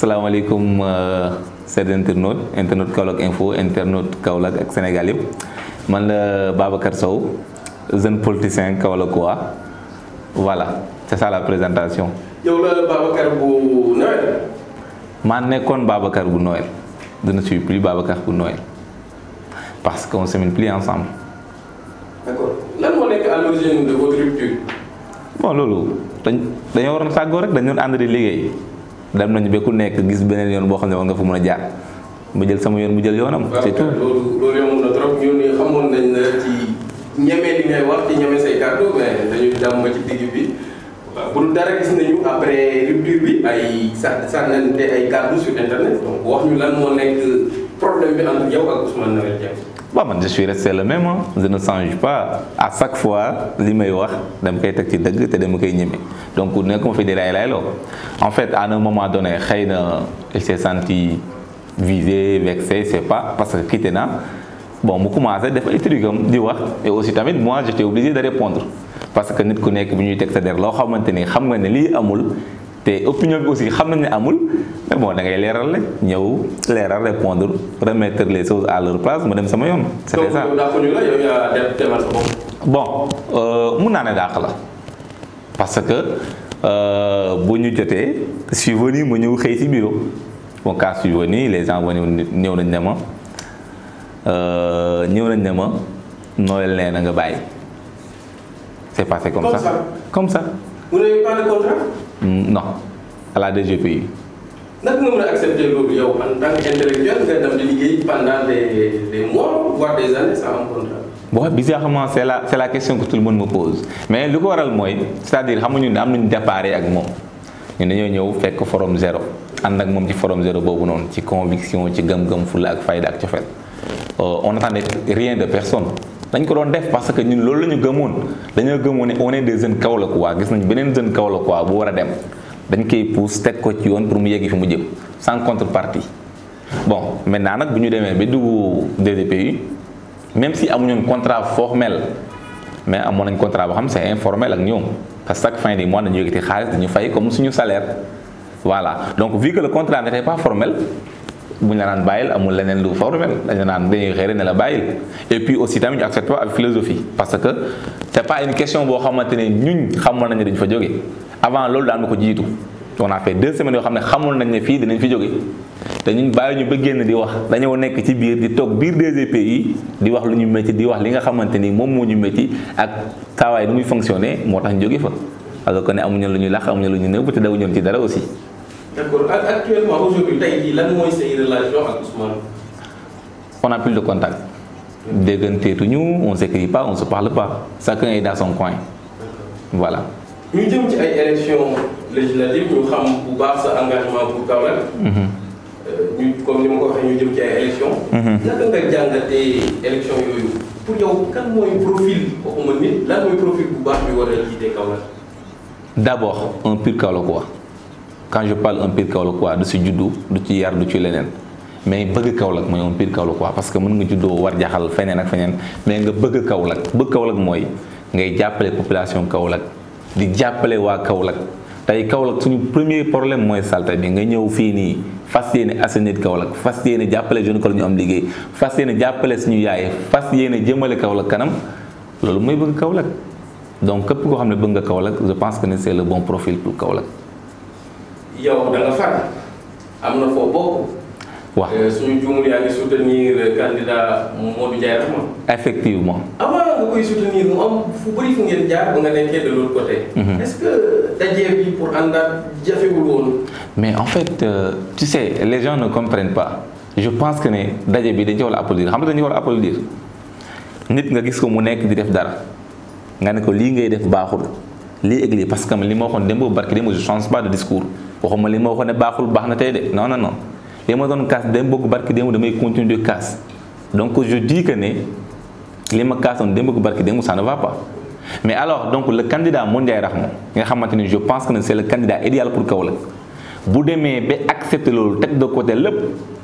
salaamaaleykum chers internautes internaute Kaolack info internaute Kaolack ak Sénégal yëpp man la Babacar Sow jeune politicien kaolackois voilà c'est ça la présentation. yow la Babacar bu Noël. maa nekkoon Babacar bu Noël je ne suis plus Babacar bu Noël parce qu'on se met plus ensemble. d'accord lan moo nekk à l'origine de votre rupture. bon loolu dañ dañoo waroon tàggoo rek dañu doon ànd di liggéey dem nañu ba ku nekk gis beneen yoon boo xam ne war nga fa mën a jaar mu jël sama yoon mu jël yoonam. c'est tout loolu loolu yomb na trop ñun ñii xamoon nañ la ci ñeme li ngay wax ci ñeme say kàddu mais dañu dem ba ci digg bi waaw bu dul dara gis nañu après rupture bi ay sa sànnante ay kàddu sur internet donc wax ñu lan moo nekk problème bi entre yow ak Ousmane Noël Dieng. bon man je suis resté le même hein. je ne change pas à chaque fois li may wax dama koy teg ci dëgg te dama koy ñeme donc nekkuma fi di lay layloo en fait à un moment donné xëy na il s'est senti visé vexé c'est pas parce que quitté na bon mu commencé def ay trucs di wax et aussi tamit moi j'étais obligé de répondre parce que nit ku nekk bi ñuy teg sa der loo xamante ni xam nga ne lii amul te opinion bi aussi xam nañ ne amul mais bon da ngay leeral rek ñëw leeral répondre remettre les choses à leur place ma dem sama yoon. c'était ça donc dàqu ñu la yow yaa def demal sa bopp. bon mun naa ne dàq la parce que bu ñu jotee je suis venu ma ñëw xëy ci bureau bon quand je suis venu les gens venu ñëw nañ ne ma ñëw nañ ne ma Noël nee na nga bàyyi c'est passé comme, Comme ça. ça. comme ça vous n'avez pas de contrat. Mm, non à la DGPU naka nga mën a accepter loolu yow en tant qu'intellectuel nga dem di liggéey pendant des des mois voire des années sans am contrat. bon bizarrement c'est la c'est la question que tout le monde me pose mais lu ko waral mooy c'est-à-dire xamuñu ne am nañu départ ak moom ñun dañoo ñëw fekk forum zéro ànd ak moom ci forum zéro boobu noonu ci conviction ci gëm-gëm fulla ak fayda ak cofeel on n'attendait rien de personne dañ ko doon def parce que ñun loolu la ñu gëmoon dañoo gëmoon ne on est des jeunes Kaolackois gis nañu beneen jeune Kaolackois bu war a dem dañ koy pousse teg ko ci yoon pour mu yeggi fi mu jëm sans contrepartie bon maintenant nag bu ñu demee ba dugg DDPU même si amuñu woon contrat formel mais amoon nañ contrat boo xam c'est informel ak ñoom parce que chaque fin du mois dañu yëkkati xaalis dañu fay comme suñu salaire voilà donc vu que le contrat n'était pas formel bu ñu la naan bàyyil amul leneen lu formel dañu naan dañuy xëy rek ne la bàyyil et puis aussi tamit ñu accepté ak philosophie parce que c'est pas une question boo xamante ne ñun xamoon nañ ne dañu fa jóge avant loolu daan na ko jiitu on a fait deux semaines yoo xam ne xamoon nañ ne fii dinañ fi jóge te ñun bàyyi ñu ba génn di wax dañoo nekk ci biir di toog biir DGPU di wax lu ñu métti di wax li nga xamante ni moom moo ñu métti ak taawaay nu muy fonctionner moo tax ñu jóge fa alors que ne amuñu lu ñuy lax amuñu lu ñu nëbb te dawuñu ci dara aussi. d'accord ak actuellement aujourd'hui tey jii lan mooy say relation ak Ousmane. on n'a plus de contact dégganteetuñu on s'écrit pas on se parle pas chacun est dans son coin voilà. ñu jëm ci ay élections législatives ñu xam bu baax sa engagement pour Kaolack. ñu comme ni ma ko waxee ñu jëm ci ay élections. naka nga jàngatee élections yooyu pour yow kan mooy profil waxuma nit lan mooy profil bu baax bi war a jiite Kaolack. d'abord un pur Kaolackois quand je parle un pur Kaolackois du si juddu du ci yar du ci leneen mais bëgg Kaolack mooy un pur Kaolackois parce que mën nga juddoo war jaxal feneen ak feneen mais nga bëgg Kaolack bëgg Kaolack mooy ngay jàppale population Kaolack di jàppale waa Kaolack tey Kaolack suñu premier problème mooy salte bi nga ñëw fii nii fas yéene assainir Kaolack fas yéene jàppale jeune ko ñu am liggéey fas yéene jàppale suñu yaay fas yéene jëmale Kaolack kanam loolu mooy bëgg Kaolack donc képp koo xam ne bëgg nga Kaolack je pense que c'est le bon profil pour Kaolack. yow da nga far am na foo bokk. waaw suñu juumul yaa ngi soutenir candidat Modou Ndiaye Rahma. effectivement. avant nga koy soutenir mu am fu bëri fu ngeen jaar ba nga nekkee de l'autre côté. est-ce que dajee bi pour àndaat jafewul woon. mais en fait euh, tu sais les gens ne comprennent pas je pense que ne daje bi dañ ci war a applaudir xam nga dañu war a applaudir nit nga gis ko mu nekk di def dara nga ne ko lii ngay def baaxul lii ak lii parce que li ma waxoon démb barki démb je change pas de discours waxuma li ma waxoon ne baaxul baax na tey de non non non li ma doon kaas démb barki démb damay continuer de kaas donc je dis que ne li ma kaasoon démb barki démb ça ne va pas mais alors donc le candidat Modou Ndiaye Rahma nga xamante ni je pense que ne c'est le candidat idéal pour Kaolack bu demee ba accepter loolu teg de côté lépp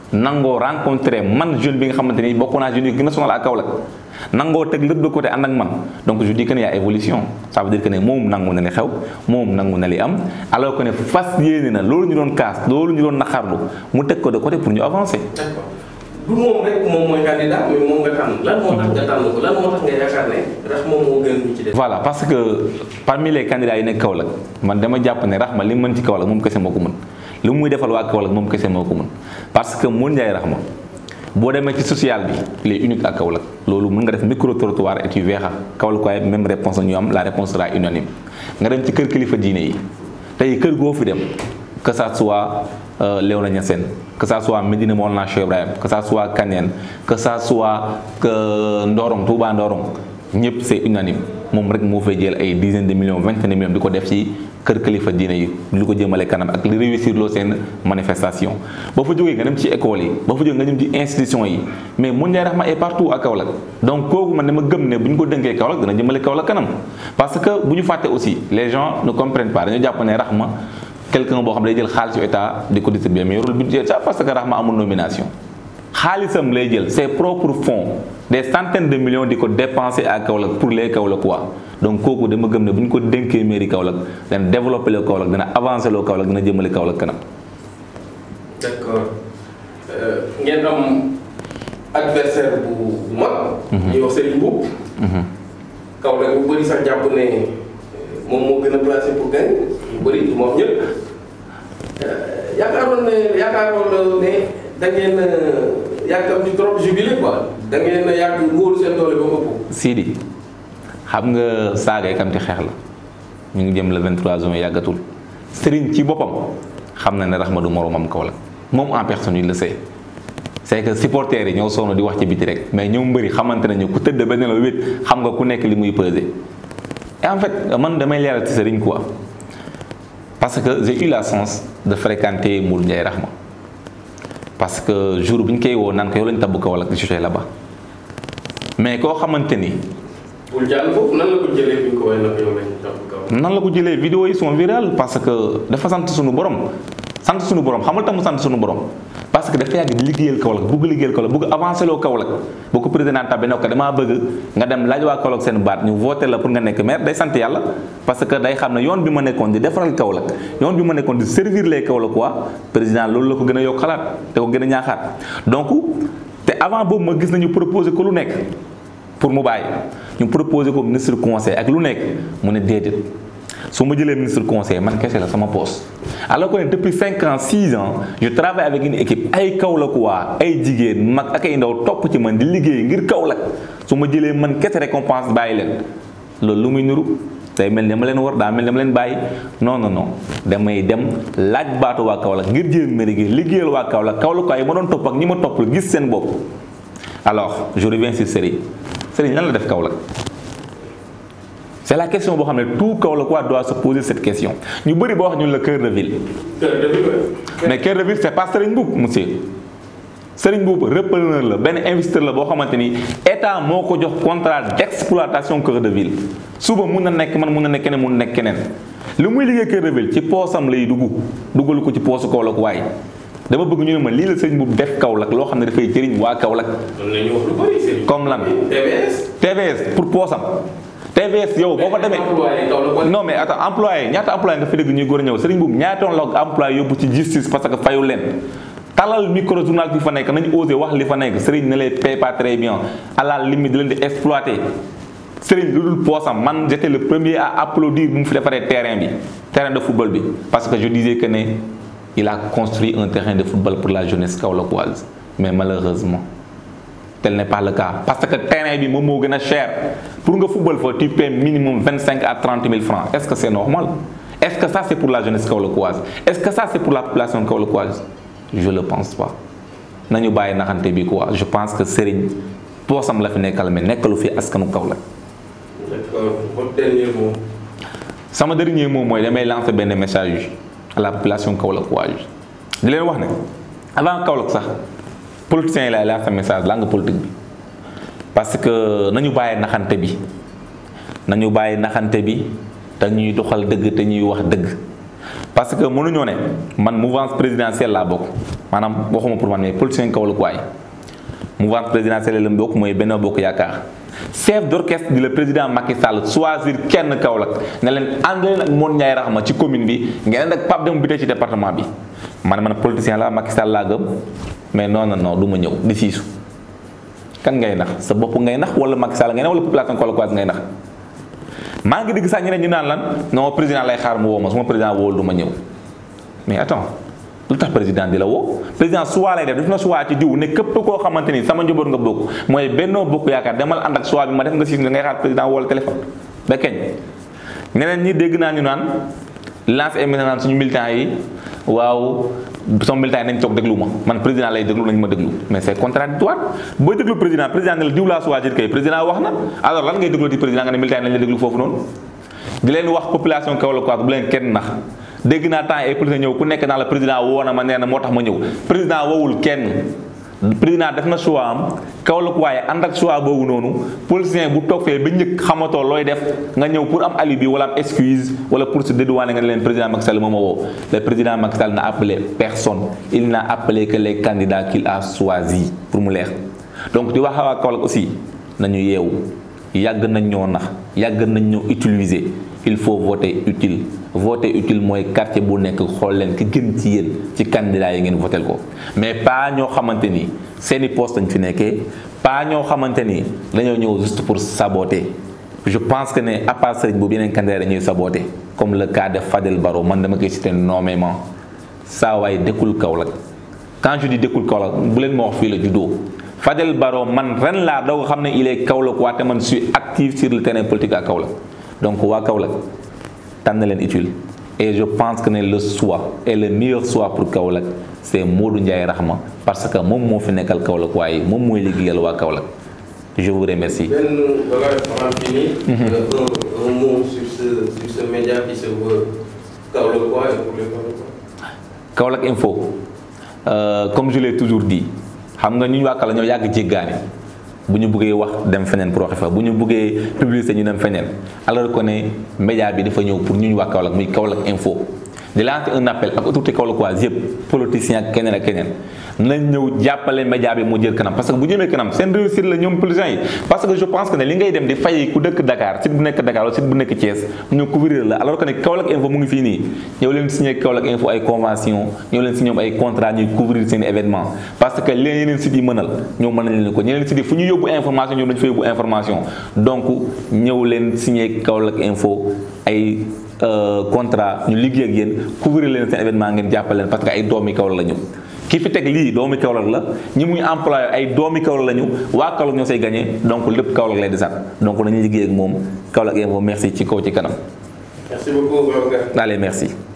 nangoo rencontré man jeune bi nga xamante ni bokk naa jeune yi gën a sonal ak Kaolack nangoo teg lépp de côté ànd ak man donc je dis que ne y a évolution ça veut dire que ne moom nangu na li xew moom nangu na li am alors que ne fas yéene na loolu ñu doon kaas loolu ñu doon naqarlu mu teg ko de côté pour ñu avancer. d'accord du moom rek moom mooy candidat mais moom nga tànn lan moo tax nga tànn ko lan moo tax nga yaakaar ne rax moom moo gën ñu ci def. voilà parce que parmi les candidats yi nekk Kaolack man dama jàpp ne Rahma li mu mën ci Kaolack moom kese moo ko mën li muy defal waa Kaolack moom kese moo ko mën parce que Mour Ndiaye Rahma boo demee ci social bi il est unique ak Kaolack loolu mën nga def micro trottoir et tu verras Kaolack waaye même réponse la ñu am la réponse sera unanime nga dem ci kër kilifa diine yi tey kër goo fi dem que ça soit Léona Niassène que ça soit Médina Mawlana Cheikh Ibrahim que ça soit Kaneen que ça soit que Ndorong Touba Ndorong ñëpp c'est unanime moom rek moo fay jël ay dizaines de millions vingtaine de millions di ko def ci kër kilifa diine yi lu ko jëmale kanam ak li réussir loo seen manifestation ba fa jógee nga dem ci école yi ba fa jógee nga dem ci institution yi mais Mour Ndiaye Rahma est partout à Kaolack donc kooku man dama gëm ne bu ñu ko dénkee Kaolack dana jëmale Kaolack kanam parce que bu ñu fàtte aussi les gens ne comprennent pas dañu jàpp ne Rahma quelqu'un boo xam ne day jël xaalis yu état di ko distribuer mais yorul budget ça parce que Rahma amul nomination xaalisam lay jël ses propres fonds des centaines de millions di ko dépenser à Kaolack pour les Kaolackois donc kooku dama gëm ne bu ñu ko dénkee mairie Kaolack dana développer le Kaolack dana avancer loo Kaolack dana jëmale Kaolack kanam. d'accord ngeen am adversaire bu mag. ñuy wax Serigne Mboup. Kaolack bu bëri sax jàpp ne moom moo gën a placé pour gagner ñu bëri du ma wax ñëpp yaakaaroon ne yaakaaroon ne da ngeen yàggam di trop jubilé quoi da ngeen yàgg wóolu seen doole ba mu ëpp. Sidi xam nga saaga kam ci xeex la ñu ngi jëm le 23 juin yàggatul Serigne ci boppam xam na ne Rahma du moromam Kaolack moom en personne il le sait c'est que supporters yi ñoo sonn di wax ci biti rek mais ñoom mbëri xamante nañu ku tëdd benn la wét xam nga ku nekk li muy peser et en fait man damay leeral ci Serigne quoi parce que j'ai eu la chance de fréquenter Mour Ndiaye Rahma parce que jour bi ñu koy woo naan ko yow lañu tabb Kaolack di jotee là-bas mais koo xamante ni. bul jàll foofu nan la ko jëlee bi ñu ko woowee nag yow lañu tabb Kaolack. nan la ko jëlee vidéo yi sont virales parce que dafa sant suñu borom sant suñu borom xamal tax mu sant suñu borom parce que dafa yàgg di liggéeyal Kaolack bugg liggéeyal Kaolack bugg avancé loo Kaolack boo ko président tabbe ne ko damaa bëgg nga dem laaj waa Kaolack seen baat ñu voté la pour nga nekk maire day sant yàlla parce que day xam ne yoon bi ma nekkoon di defaral Kaolack yoon bi ma nekkoon di servir les Kaolack quoi président loolu la ko gën a yokk xalaat te ko gën a ñaaxaat donc te avant boobu ma gis nañu proposé ko lu nekk pour mu bàyyi ñu proposé ko ministre conseil ak lu nekk mu ne déedéet su ma jëlee ministre conseil man kese la sama poste alors que depuis 5 ans 6 ans je travaille avec une équipe ay Kaolack waa ay jigéen mag ak ay ndaw topp ci man di liggéey ngir Kaolack su ma jëlee man kese récompense bàyyi leen loolu lu muy nuru day mel ni ma leen war daa mel ni ma leen bàyyi non non non damay dem laaj baatu waa Kaolack ngir jël mairie gi liggéeyal waa Kaolack Kaolack waaye ma doon topp ak ñi ma topp gis seen bopp alors je reviens sur Serigne Serigne lan la def Kaolack c'est la question boo xam ne tout Kaolackois doit se poser cette question ñu bëri boo wax ñun la cœur de ville. cœur de ville mais cœur de ville c'est pas Serigne Mboup monsieur Serigne Mboup repreneur la benn investisseur la boo xamante ni état moo ko jox contrat d'exploitation cœur de ville suba mun na nekk man mun na nekk keneen mun na nekk keneen li muy liggéey cœur de ville ci poosam lay dugg duggalu ko ci poosu Kaolack waaye dama bëgg ñu ne ma lii la Serigne Mboup def Kaolack loo xam ne dafay jëriñ waa Kaolack. loolu la ñuy wax lu bëri Serigne. comme lan TVS. TVS pour poosam. TVS yow boo fa demee non mais attends employé ñaata employé nga fi dégg ñuy góor a ñëw Serigne Mboup ñaata yoon la employé yóbbu ci justice parce que fayu leen talal micro journal bi fa nekk nañu osé wax li fa nekk Serigne ne les paye pas très bien à la limite di leen di exploiter Serigne lu dul poosam man j'étais le premier à applaudir bu mu fi defaree terrain bi terrain de football bi parce que je disais que ne il a construit un terrain de football pour la jeunesse kaolackoise mais malheureusement tel n'est pas le cas parce que terrain bi moom moo gën a cher pour nga football fa tu paies minimum 25 à 30 000 francs est-ce que c'est normal est-ce que ça c'est pour la jeunesse kaolackoise est-ce que ça c'est pour la population kaolackoise je le pense pas nañu bàyyi naxante bi quoi je pense que Serigne poosam la fi nekkal mais nekkalu fi askanu Kaolack. d'accord votre dernier mot. sama dernier mot mooy damay lancer benn message à la population kaolackoise di leen wax ne avant Kaolack sax. politiciens yi laay lancé message langue politique bi parce que nañu bàyyi naxante bi nañu bàyyi naxante bi te ñuy doxal dëgg te ñuy wax dëgg parce que mënuñoo ne man mouvance présidentielle laa bokk maanaam waxuma pour man mais politicien Kaolack waay mouvance présidentielle la bokk mooy Benno Bokk Yaakaar chef d'orchestre di le président Macky Sall choisir kenn Kaolack ne leen ànd leen ak Modou Ndiaye Rahma ci commune bi ngeen ànd ak Pape Demba Bitèye ci département bi man man politicien la Macky Sall laa gëm mais non non non du ma ñëw di siisu kan ngay nax sa bopp ngay nax wala Macky Sall ngay nax wala population Kaolack ngay nax maa ngi dégg sax ñeneen ñu naan lan non président lay xaar mu woo ma su ma président wóolu du ma ñëw mais attends lu tax président di la woo président choix lay def def na choix ci diw ne képp koo xamante ni sama njaboot nga bokk mooy Benno Bokk Yaakaar demal ànd ak choix bi ma def nga siis nga ngay xaar président wala téléphone ba keñ ñeneen ñi dégg naa ñu naan lancé émission naan suñu militants yi waaw sama militant yi nañ toog déglu ma man président lay déglu nañ ma déglu mais c'est contradictoire booy déglu président président ne la diw laa choisir kay président wax na alors lan ngay déglu di président nga ne militant yi nañ la déglu foofu noonu di leen wax population Kaolack bu leen kenn nax dégg naa temps ay politicien ñëw ku nekk naa la président woo na ma nee na moo tax ma ñëw président woowul kenn président def na choix am Kaolack waaye ànd ak choix boobu noonu politicien bu toog fee ba njëkk xamatoo looy def nga ñëw pour am alibi wala am excuse wala pour se dédouaner nga ne leen président Macky Sall moo ma woo le président Macky Sall n'a appelé personne il n'a appelé que les candidats qu'il a choisis pour mu leer donc di wax waa Kaolack aussi nañu yeewu yàgg nañ ñoo nax yàgg nañ ñoo utiliser il faut voter utile voter utile mooy quartier bu nekk xool leen ki gën ci yéen ci candidat yi ngeen votel ko mais pas ñoo xamante ni seeni poste lañ fi nekkee pas ñoo xamante ni dañoo ñëw juste pour saboter je pense que ne à part sëriñ boobu yeneen candidat dañuy saboter comme le cas de Fadel Barro man dama koy citer nommément saa waay dëkkul Kaolack quand je dis dëkkul Kaolack bu leen ma wax fii la juddoo Fadel Barro man ren laa doo xam ne il est Kaolack waa te man suis actif sur le terrain politique à Kaolack donc waa Kaolack tànn leen utile et je pense que ne le choix et le meilleur choix pour Kaolack c'est Modou Ndiaye Rahma parce que moom moo fi nekkal Kaolack waaye moom mooy liggéeyal waa Kaolack je vous remercie. benn balaa nga fini. un un mot sur ce sur ce média qui se veut Kaolack quoi et pour les Kaolackois. Kaolack Info euh, comme je l'ai toujours dit xam nga ñu waa Kaolack ñoo yàgg jéggaani bu ñu bëggee wax dem feneen pour waxe fa bu ñu bëggee publicité ñu dem feneen alors que ne média bi dafa ñëw pour ñu ñu waa Kaolack muy Kaolack Info di lancer un appel ak autorité kaolackoise yëpp politicien ak keneen ak keneen nañ ñëw jàppale média bi mu jël kanam parce que bu jëmee kanam seen réussite la ñoom politiciens yi parce que je pense que ne li ngay dem di fay ku dëkk Dakar site bu nekk Dakar wala site bu nekk Thiès mu ñëw couvrir la alors que ne Kaolack Info mu ngi fii nii ñëw leen signé Kaolack Info ay convention ñëw leen signé ay contrat ñuy couvrir seen événement parce que leen yeneen sites yi mënal ñoom mën nañ leen ko ñeneen sites yi fu ñu yóbbu information ñoom dañu fa yóbbu information donc ñëw leen signé Kaolack Info ay contrat ñu liggéey ak yéen couvrir leen seen événement ngeen jàppale leen parce que ay doomi Kaolack la ñu ki fi teg lii doomi Kaolack la ñi muy employé ay doomi Kaolack la ñu waa Kaolack ñoo say gagné donc lépp Kaolack lay desaat donc nañu liggéey ak moom Kaolack Info merci ci kaw ci kanam. merci beaucoup Babacar. allez merci.